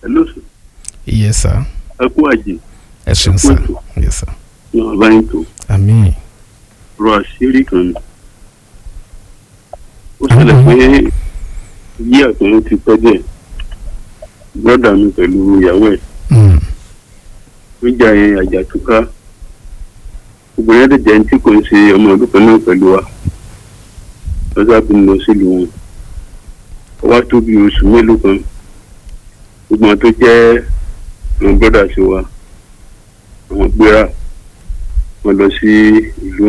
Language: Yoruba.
hello sir yes sir ẹ kú àjè ẹ ṣeun Ẹ kú sir ètò. yes sir ní ọ̀báyìí tó àmín rọ àṣírí kan ni ó ṣẹlẹ̀ pé yí àtúnú ti pẹ́ díẹ̀ brọ́dà mi pẹ̀lú ìyàwó ẹ̀ Mm, níjà yẹn àjàtúká obìnrin ẹ̀dẹ̀ jẹ́ ní tí kò ń ṣe ọmọ ọdún kan náà pẹ̀lú wa lọ́sà bí mo lọ sílùú wọn ó wá tó bí oṣù mélòó kan gbogbo àwọn tó jẹ́ àwọn brọ́dà sí wa àwọn gbéra wọn lọ sí ìlú